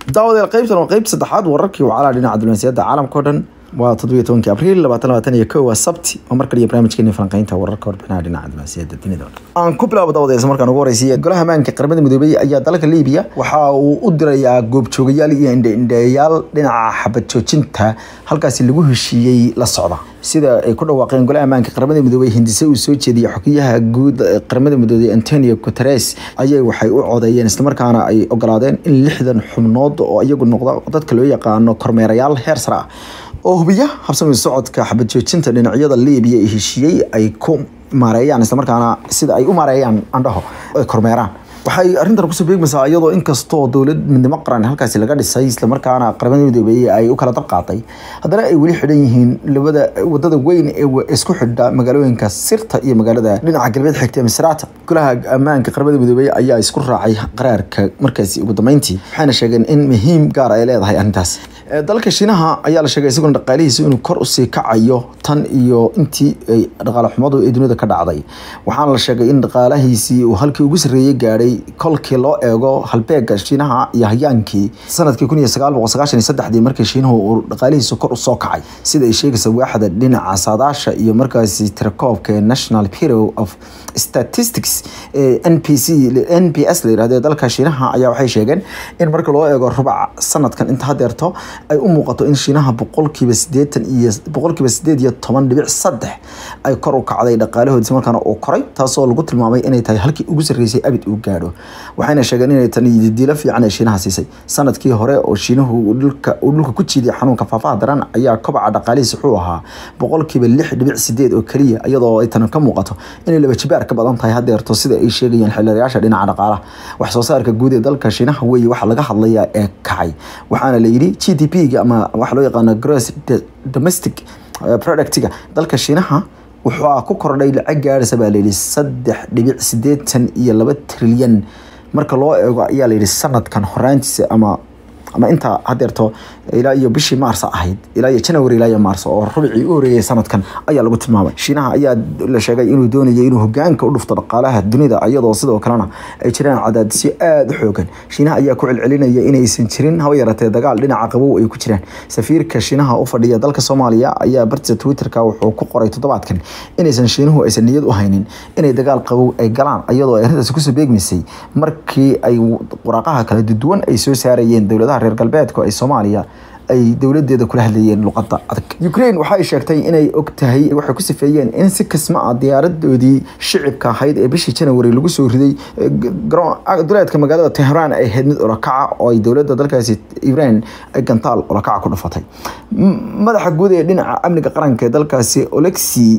daawadeel qaybtan waa qaybta saddexaad wararkii wacalaha dhinaca diblomaasiyadda caalamka o dhan waa toddobiyo tobankii abriil labaatan labaatan iyo kow waa sabti oo mar kaliya barnaamijkeeni falanqeynta wararka warbixinaha dhinaca diblomaasiyadda dunida o dhan aan ku bilaabo daawadayaas markaan ugu horeysiiya golaha amaanka qaramada midoobay ayaa dalka liibiya waxa uu u dirayaa goobjoogayaal iyo indheindheeyaal dhinaca xabad joojinta halkaasi lagu heshiiyey la socda sida ay ku dhawaaqeen golaha amaanka qaramada midoobey hindise uu soo jeediyey xogeyaha guud qaramada midoobey antonio guteres ayay waxay u codeeyeen islamarkaana ay ogolaadeen in lixdan xubnood oo iyagu noqda dadka loo yaqaano kormeerayaal heer sare ah oo hubiya habsami socodka xabad joojinta dhinacyada liibiya ee heshiiyey ay ku maareeyaan islamarkaana sida ay u maareeyaan andhaho ay kormeeraan waxay arrintan kusoo beegmaysaa iyadoo inkastoo dowlad midnimo qaran halkaasi laga dhisay islamarkaana qaramada midoobey ay u kala dabqaaday haddana ay weli xidhan yihiin labada wadada weyn ee isku xidha magaalooyinka sirta iyo magaalada dhinaca galbeed xigta misraata golaha ammaanka qaramada midoobey ayaa isku raacay qaraarka markaasi ugu dambeyntii waxayna sheegeen in muhiim gaar ay leedahay arrintaas dalka shiinaha ayaa la sheegay isaguna dhaqaalihiisa inuu kor usii kacayo tan iyo intii ay dhaqaale xumadu ee dunida ka dhacday waxaana la sheegay in dhaqaalahiisii uu halkii ugu sarreeyey gaadhay kolkii loo eego halbeega shiinaha iyo hayaankii sanadkii kun iyo sagaal boqol sagaashan iyo saddexdii markii shiinuhu uu dhaqaalihiisa kor usoo kacay sida ay sheegaysa waaxda dhinaca saadaasha iyo markaasi tirakoobka ee national bureau of statistics ee n p c n p s la yirahdo ee dalka shiinaha ayaa waxay sheegeen in marka loo eego rubac sanadkan inta hadeerto ay u muuqato in shiinaha boqolkiiba sideetan iyo boqolkiiba sideed iyo toban dhibic saddex ay kor u kacday dhaqaalahoodisi markaana uu koray taasoo lagu tilmaamay inay tahay halkii ugu sarreysay abid uu gaadho waxayna sheegeen inay tani diilo fiican ee shiinaha siisay sanadkii hore oo shiinuhu dhulka uu dhulka ku jiiday xanuunka faafaha daran ayaa kobaca dhaqaalihiis wuxuu ahaa boqolkiiba lix dhibic sideed oo keliya iyadoo ay tani ka muuqato inay laba jibaar ka badan tahay hadeerto sida ay sheegayeen xildhibayaasha dhinaca dhaqaalaha wax soo saarka guud ee dalka shiinaha weeye waxa laga hadlayaa ee kacay waxaana la yidhi g d p ga ama waxa loo yaqaano gross domestic productiga dalka shiinaha wuxuu ku kordhay lacag gaadhaysa baa layidhi saddex dhibic sideetan iyo laba trilyan marka loo eego ayaa layidhi sanadkan horaantiisa ama ama intaa hadeerto ilaa iyo bishii maars ahayd ilaa iyo january ilaa iyo maars oo rubicii u horeeyay sanadkan ayaa lagu tilmaamay shiinaha ayaa la sheegay inuu doonayay inuu hogaanka u dhufto dhaqaalaha dunida iyadoo sidoo kalena ay jiraan cadaadisyo aada u xoogan shiinaha ayaa ku celcelinaya inaysan jirin haba yaratee dagaal dhinaca qabow ay ku jiraan safiirka shiinaha u fadhiya dalka soomaaliya ayaa bartisa twitterka wuxuu ku qoray toddobaadkan inaysan shiinuhu aysan niyad u haynin inay dagaal qabow ay galaan iyadoo ay arrintaasi kusoo beegmaysay markii ay waraaqaha kala duwan ay soo saarayeen dowladaha reer galbeedka ay soomaaliya ay dowladeeda kula hadlayeen luqada adag ukraine waxay sheegtay inay og tahay waxay ku sifeeyeen in si kasma ah diyaaradoodii shicibka ahayd ee bishii january lagu soo riday duleedka magaalada tehraan ay ahayd mid olakaca oo ay dowladda dalkaasi iran ay gantaal olakaca ku dhufatay madaxa guud ee dhinaca amniga qaranka ee dalkaasi olexi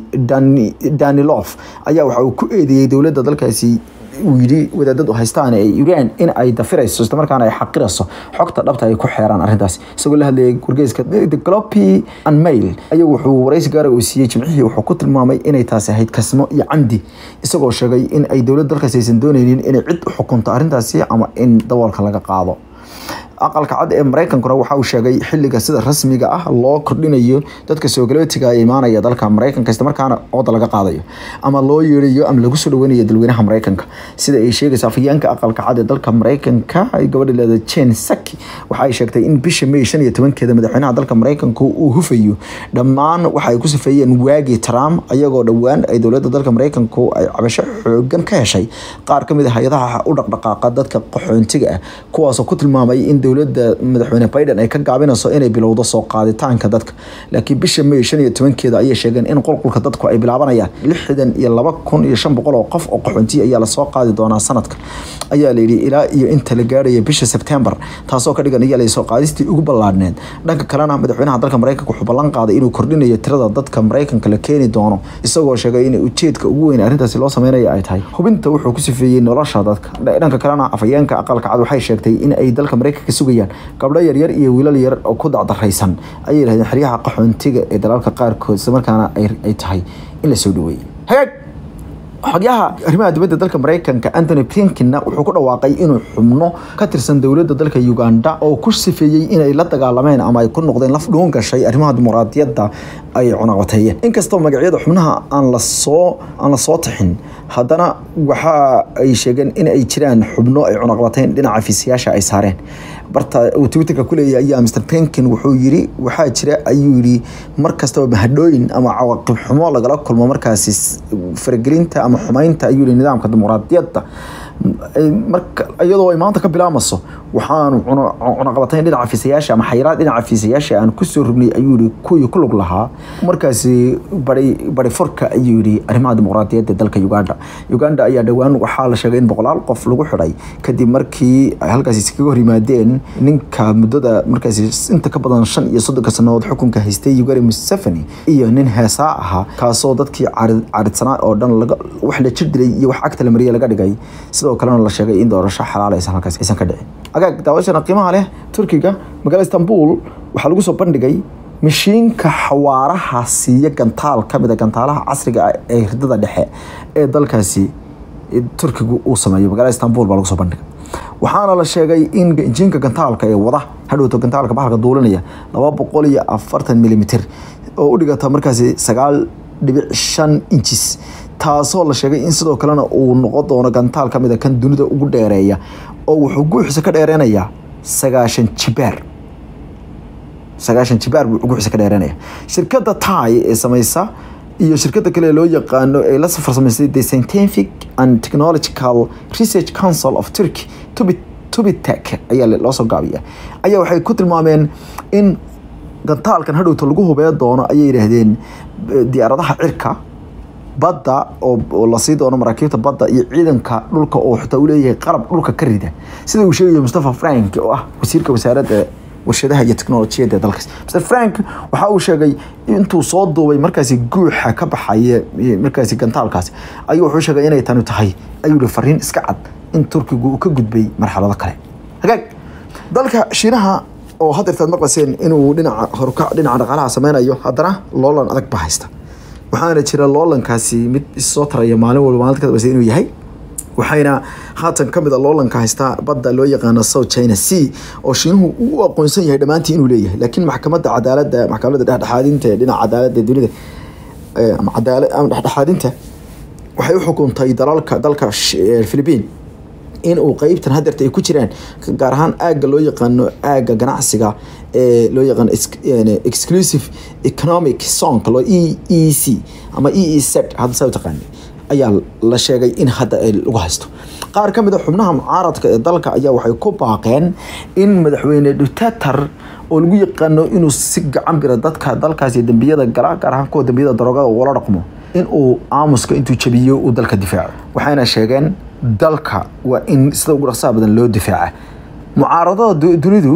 danilof ayaa waxa uu ku eedeeyey dowladda dalkaasi uu yidhi wadaadadu haystaan ee iran in ay dafirayso islamarkaana ay xaqirayso xogta dhabta ay ku xeeraan arrintaas isagoo la hadlayay wargeyska the gloppy and mail ayuu wuxuu waraysi gaara uu siiyey jimcihii wuxuu ku tilmaamay inay taasi ahayd kasmo iyo candi isagoo sheegay in ay dowladda dalkaas aysan dooneynin inay cid u xukunto arrintaasi ama in daboolka laga qaado aqalka cad ee mareykankuna waxa uu sheegay xiliga sida rasmiga ah loo kordhinayo dadka soogalotiga imaanaya dalka mareykanka islamarkaana ooda laga qaadayo ama loo yeerayo ama lagu soo dhaweynayo dalweynaha mareykanka sida ay sheegaysa afhayeenka aqalka cad ee dalka mareykanka gabadha leeda jen saki waxa ay sheegtay in bisha may shan iyo tobankeeda madaxweynaha dalka mareykanka uu hufayo dhammaan waxa ay ku sifeeyeen waagii trump ayagoo dhowaan ay dowladda dalka mareykanku ay cabasho xoogan ka heshay qaar kamid a hay-adaha u dhaqdhaqaaqa dadka qaxoontiga ah kuwaasoo ku tilmaamay in dowladda madaxweyne biden ay ka gaabinayso inay bilowdo soo qaaditaanka dadka laakiin bisha may shan iyo tobankeeda ayay sheegeen in qulqulka dadku ay bilaabanayaan lixdan iyo laba kun iyo shan boqol oo qof oo qaxoontiya ayaa lasoo qaadi doonaa sanadka ayaa layidhi ilaa iyo inta la gaaraya bisha sebtembar taasoo ka dhigan ayaa soo qaadistii ugu ballaadhneed dhanka kalena madaxweynaha dalka mareykanka wuxuu ballan qaaday inuu kordhinayo tirada dadka mareykanka la keeni doono isagoo sheegay in ujeedka ugu weyn arrintaasi loo sameynaya ay tahay hubinta wuxuu ku sifeeyey nolosha dadka dhanka kalena afhayeenka aqalka cad waxay sheegtay in ay dalka mareykanka sugayaan gabdho yaryar iyo wiilal yar oo ku dacdaraysan ayay yidhahdeen xeryaha qaxoontiga ee dalalka qaarkood islamarkaana ay tahay in la soo dhaweeyey hagaag xogyaha arrimaha dibadda dalka mareykanka antony blinkinna wuxuu ku dhawaaqay inuu xubno ka tirsan dowladda dalka uganda oo ku sifeeyey inay la dagaalameen ama ay ku noqdeen laf dhuun gashay arrimaha dimuqraadiyadda ay cunaqateeyeen inkastoo magacyada xubnaha aan lasoo aan la soo tixin haddana waxa ay sheegeen in ay jiraan xubno ay cunaqabateyn dhinaca fiisayaasha ay saareen barta uu twitterka ku leeyahay ayaa mr penkin wuxuu yiri waxaa jira ayuu yidhi mar kastaba mahadhooyin ama cawaaqib xumo lagala kulmo markaasi faragelinta ama xumeynta ayuu yihi nidaamka dimuqraadiyadda marka iyadoo ay maanta ka bilaamaso waxaanu cunaqabatayn dhinaca fiisayaasha ama xayiraad dhinaca fiisayaasha aan kusoo rognay ayuu yihi kuwii ku lug lahaa markaasi bari bari furka ayuu yihi arrimaha dimuqraadiyadda dalka uganda uganda ayaa dhowaan waxaa la sheegay in boqolaal qof lagu xidhay kadib markii ay halkaasi iskaga hor yimaadeen ninka muddada markaasi inta ka badan shan iyo soddonka sannadood xukunka haystay ugari museveni iyo nin heesaa ahaa kaasoo dadkii caridsanaa oo dhan wax la jir dilay iyo wax cagta la mariyay laga dhigay sidoo kalena la sheegay in doorasho xalaal aysan halkaas aysan ka dhicin agaag daawashana qiimaha leh turkiga magaalada istanbul waxaa lagu soo bandhigay mashiinka xawaaraha siiya gantaal ka mid a gantaalaha casriga ah ee hirdada dhexe ee dalkaasi turkigu uu sameeyo magaalada istanbul baa lagu soo bandhigay waxaana la sheegay in injiinka gantaalka ee wada hadhowto gantaalka bahalka duulinaya laba boqol iyo afartan milimitir oo u dhigata markaasi sagaal dhibic shan injis taasoo la sheegay in sidoo kalena uu noqon doono gantaal ka mid a kan dunida ugu dheereeya oo wuxuu guuxiisa ka dheereynayaa sagaashan jibaar sagaashan jibaar buu guuxiisa ka dheereynaya shirkadda tai ee sameysa iyo shirkadda kale loo yaqaano ee la farsamaysay the scientific and technological research council of turkey tubit tubitek ayaa loo soo gaabiya ayaa waxay ku tilmaameen in gantaalkan hadhowta lagu hubee doono ayay yidhaahdeen diyaaradaha cirka badda oo lasii doono maraakiibta badda iyo ciidanka dhulka oo xitaa uu leeyahay qalab dhulka ka rida sida uu sheegaya mustafa frank oo ah wasiirka wasaaradda warshadaha iyo teknolojiyadda ee dalkaas mr frank waxa uu sheegay intuu soo duubay markaasi guuxa ka baxaya markaasi gantaalkaasi ayuu wuxuu sheegay inay tani tahay ayuu yihi fariin iska cad in turkigu uu ka gudbay marxalado kale hagaag dalka shiinaha oo hadeertaad maqlaseen inuu dhinaca horukac dhinaca dhaqaalaha sameynayo haddana loolan adag ba haysta waxaana jira loolankaasi mid issoo taraya maalin walba maalinta ka dambeysa inuu yahay waxayna haatan ka mid a loolanka haystaa badda loo yaqaano south china sea oo shiinuhu uu u aqoonsan yahay dhammaantii inuu leeyahay laakiin maxkamadda cadaaladda maxkamadda dhexdhexaadinta ee dhinaca cadaaladda dunida ama cadaalad ama dhexdhexaadinta waxay u xukuntay dalalka dalka philippine in uu qeybtan hadeerta ay ku jiraan gaar ahaan aagga loo yaqaano aagga ganacsiga ee loo yaqaano exclusive economic zonka loo e e c ama e e z hadda saa u taqaani ayaa la sheegay in hadda ay lagu haysto qaar ka mid a xubnaha mucaaradka ee dalka ayaa waxay ku baaqeen in madaxweyne dutater oo lagu yaqaano inuu si gacan bira dadka dalkaasi dembiyada gala gaar ahaan kuwa dembiyada daroogada ula dhaqmo in uu aamuska intuu jabiyo uu dalka difaaco waxayna sheegeen dalka waa in sida ugu dhaqsaha badan loo difaaca mucaaradada dunidu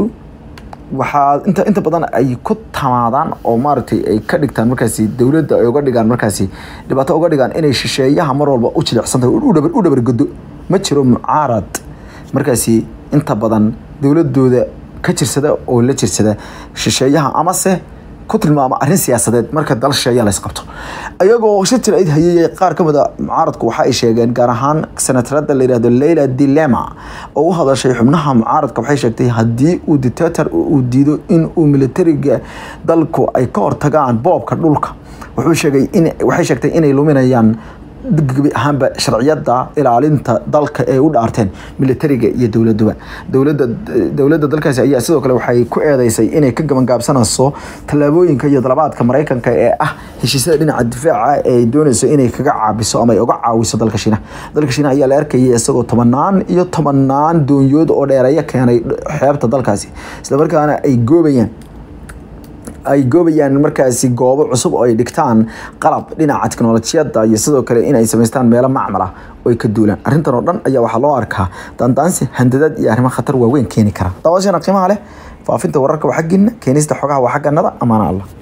waxaa inta inta badan ay ku tamaadaan oo maaragtay ay ka dhigtaan markaasi dowladda ay uga dhigaan markaasi dhibaato uga dhigaan inay shisheeyaha mar walba u jilicsantahay u dhabargodo ma jiro mucaarad markaasi inta badan dowladooda ka jirsada oo la jirsada shisheeyaha amase ku tilmaama arrin siyaasadeed marka dal shisheeya lays qabto iyagoo shir jir ayd hayay qaar ka mid a mucaaradku waxa ay sheegeen gaar ahaan senatarada la yihahdo leyla dilema oo u hadashay xubnaha mucaaradka waxay sheegtay haddii uu dictator uu diido in uu militariga dalku ay ka hortagaan boobka dhulka wuxuu sheegay in waxay sheegtay inay luminayaan gebi ahaanba sharciyada ilaalinta dalka ee u dhaarteen militariga iyo dowladuba dowlada dowladda dalkaasi ayaa sidoo kale waxay ku eedeysay inay ka gabangaabsanayso tallaabooyinka iyo dalabaadka maraykanka ee ah heshiisyada dhinaca difaaca ee ay doonayso inay kaga caabiso ama ay uga caawiso dalka shiinaha dalka shiinaha ayaa la arkayay isagoo tobanaan iyo tobanaan doonyood oo dheereeyo keenay xeebta dalkaasi islamarkaana ay goobayaan ay goobayaan markaasi goobo cusub oo ay dhigtaan qalab dhinaca teknolojiyadda iyo sidoo kale in ay samaystaan meelo macmal ah oo ay ka duulaan arrintan oo dhan ayaa waxaa loo arkaa daandaansi handadaad iyo arrimo khatar waaweyn keeni kara daawashana qiimaha leh faafinta wararka waa xaggiina keenista xogaha waa xagganada amaana allah